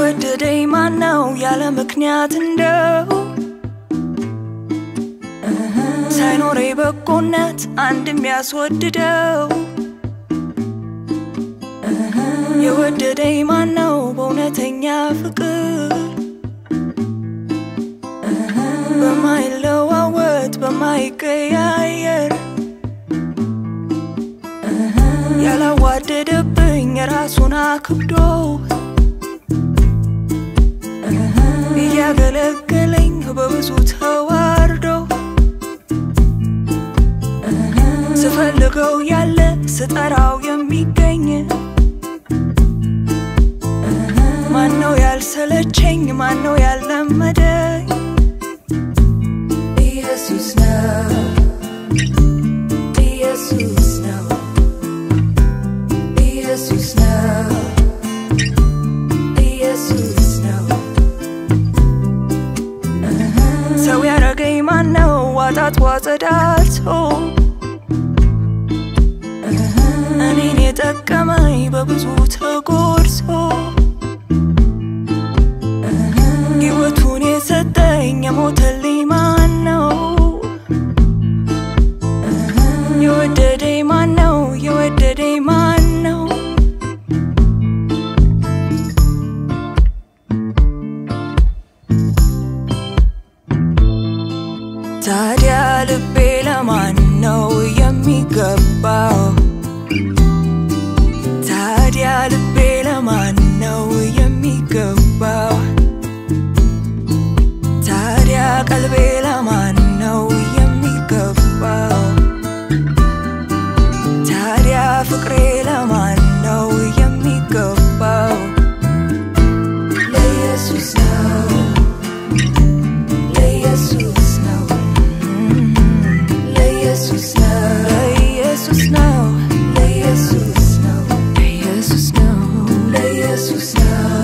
የወደደኝ ማነው ያለ ምክንያት እንደው ሳይኖሬ በጎነት አንድ የሚያስወድደው የወደደኝ ማነው በእውነተኛ ፍቅር በማይለዋወጥ በማይቀያየር ያላዋደደብኝ ራሱን አክብዶ እያገለገለኝ በብዙ ተዋርዶ ስፈልገው ያለ ስጠራው የሚገኝ ማነው ያልሰለቸኝ ማነው ያልለመደኝ ኢየሱስ ነው ኢየሱስ ነው ኢየሱስ ነው ኢየሱስ ነው ሰው ያረገኝ ማነው ዋጣት ዋጸዳቶ እኔን የጠቀመኝ በብዙ ተጎድሶ ሕይወቱን የሰጠኝ የሞተልኝ ማን ነው? የወደደኝ ማን ነው? የወደደኝ ማን ነው? ታዲያ ልቤ ለማን ነው የሚገባው? ታዲያ ልቤ ለማን ነው የሚገባው? ታዲያ ቀልቤ ለማን ነው የሚገባው? ታዲያ ፍቅሬ ለማን ነው የሚገባው? ለኢየሱስ ነው፣ ለኢየሱስ ነው፣ ለኢየሱስ ነው፣ ለኢየሱስ ነው፣ ለኢየሱስ ነው፣ ለኢየሱስ ነው፣ ለኢየሱስ ነው፣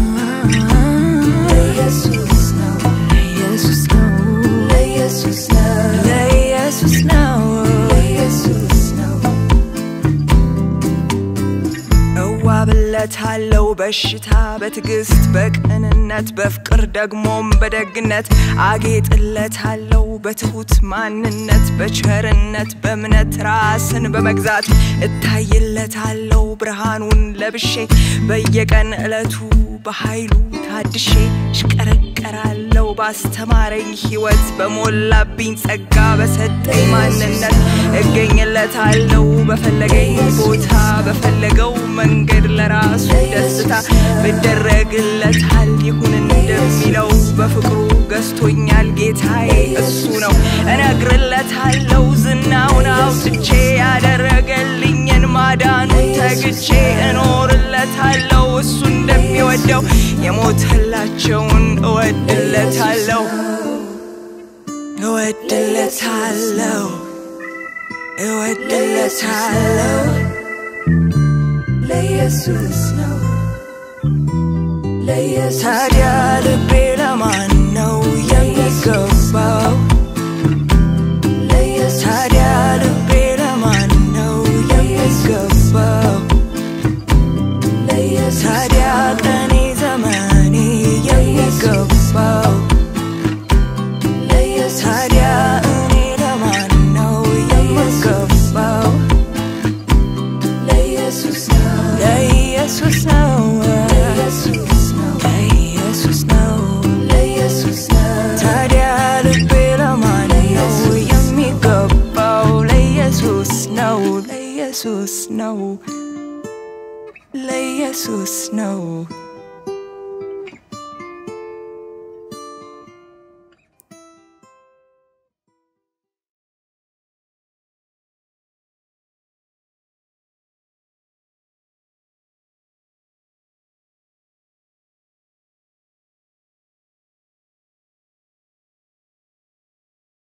ለኢየሱስ ነው፣ ለኢየሱስ ነው፣ ለኢየሱስ ነው፣ ለኢየሱስ ነው፣ ለኢየሱስ ነው። እዋብለታለው በሽታ በትዕግስት በቅንነት በፍቅር ደግሞም በደግነት አጌጥለታለው በትሁት ማንነት በቸርነት በእምነት ራስን በመግዛት እታይለታለው ብርሃኑን ለብሼ በየቀን ዕለቱ በኃይሉ ታድሼ እሽቀረቀራለው ባስተማረኝ ሕይወት በሞላብኝ ጸጋ በሰጠኝ ማንነት እገኝለታለው በፈለገኝ ቦታ በፈለገው መንገድ ለራሱ ደስታ ብደረግለታል ይሁን እንደሚለው በፍቅሩ ገዝቶኛል ጌታዬ እሱ ነው እነግርለታለው ዝናውን አውጥቼ ያደረገልኝን ማዳኑን ተግቼ እኖርለታለው እሱ እንደሚወደው የሞተላቸውን እወድለታለው እወድለታለው እወድለታለው ለኢየሱስ ነው ለኢየሱስ ታዲያ ልቤ ለማን ነው የሚገባው? ታዲያ ልቤ ለማን ነው የሚገባው? ታዲያ ቀኔ ዘመኔ የሚገባው ታዲያ እኔ ለማን ነው የምገባው? ለኢየሱስ ነው ለኢየሱስ ነው ለኢየሱስ ነው ለኢየሱስ ነው ለኢየሱስ ነው ታዲያ ልቤ ለማን ነው የሚገባው? ለኢየሱስ ነው ለኢየሱስ ነው ለኢየሱስ ነው